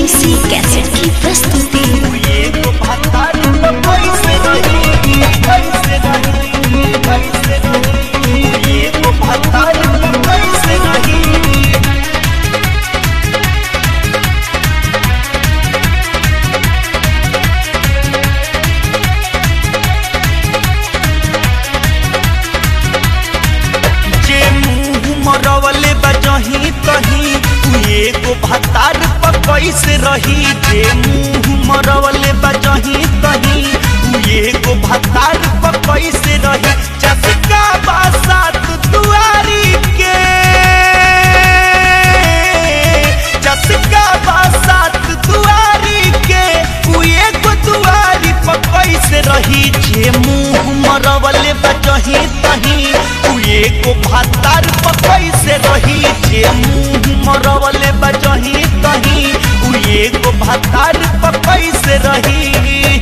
DC cassette की प्रस्तुति एगो भतार कैसे रही कैसे रही कैसे रही एगो भतार कैसे रही जे मुंह मरवले बजही तही उ एगो भतार पर कैसे रही जे मुंह मरवले बजही तही उ एगो भतार पर कैसे रही चसका बासात दुआरी के चसका बासात दुआरी के उ एगो दुआरी पर कैसे रही जे मुंह मरवले बजही तही उ एगो भातार पर कैसे रही जे मुंह मरवले बजही तही उ एगो भातार पर कैसे रही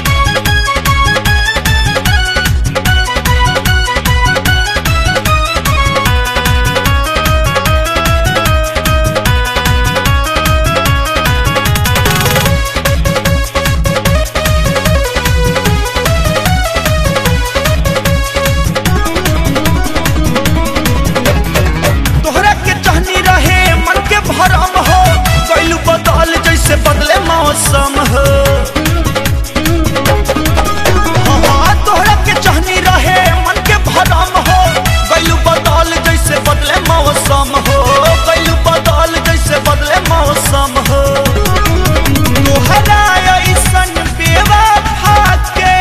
तोहरा के चाहनी रहे मन के भरम हो कैलू बदल जैसे बदले मौसम हो हाँ, तोहरा के चाहनी रहे मन के भरम हो कैलू बदल जैसे बदले मौसम हो कैलू बदल जैसे बदले मौसम हो तोहरा ऐसन बेवफा के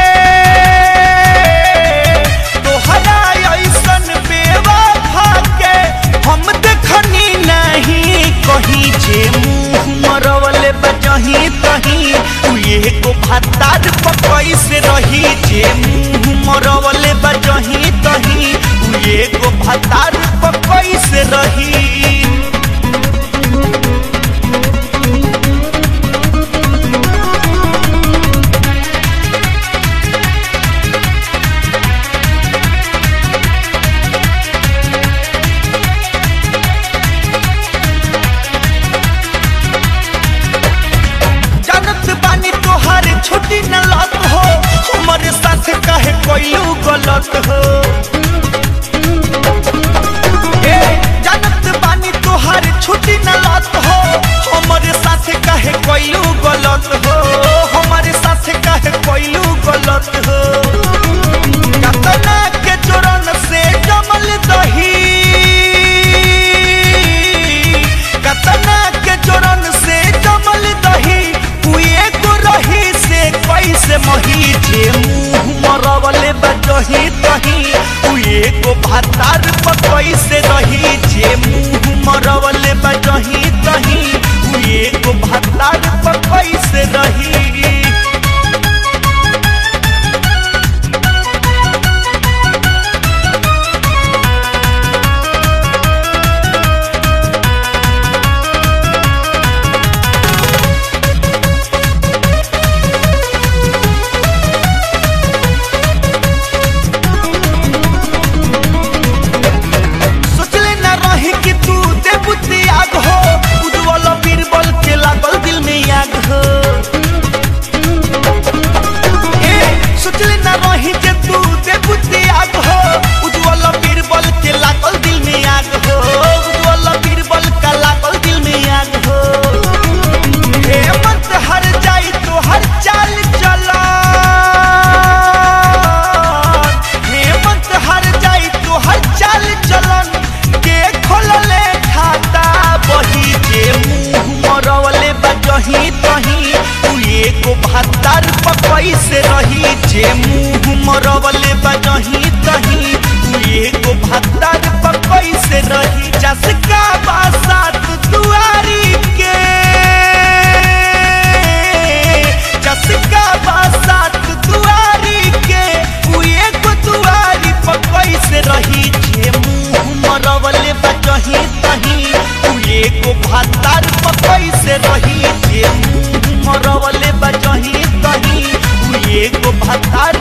तोहरा ऐसन बेवफा के हम देखनी नहीं कहीं जे मुंह मरवले बजही तही उ एगो भातार पर कैसे रही जे मुंह मरवले बजही तही उ एगो भातार पर कैसे रही जानत बानी तोहार छुट्टी न लत हो हमारे साथ काहे कोइलू गलत हो ए जानत बानी तोहार छुट्टी न लत हो हमारे साथ काहे कोइलू गलत हो हमारे साथ काहे कोइलू गलत हो कतना के चोरन से जमल दही कतना के चोरन से जमल दही उ एगो रही से कैसे मही जे मुंह मरवले बजही तही उ एगो भातार पर कैसे रही जे मुंह मरवले बजही तही उ एगो भातार पर कैसे रही सोचले न रही कि तू देवती आग हो उज्जवल बीरबल के लागल दिल में आग हो ए सोचले न रही जे तू देवती आग हो उज्जवल बीरबल के लागल दिल में आग हो उज्जवल बीरबल का लागल दिल में आग हो हेमंत हर जाई तो हर चाल चला हेमंत हर जाई तो हर चाल चलन के खोलले खाता बही जे मुंह मरवले बजही तही उ एगो भातार पर कैसे रही जे मुंह मरवले बजही तही उ एगो भातार पर कैसे रही जसका बासात दुआरी के जसका बासात दुआरी के उ एगो दुआरी पर कैसे रही जे मुंह मरवले बजही तही उ एगो भातार पर कैसे रही जे मुंह मरवले बजही तही उ एगो भातार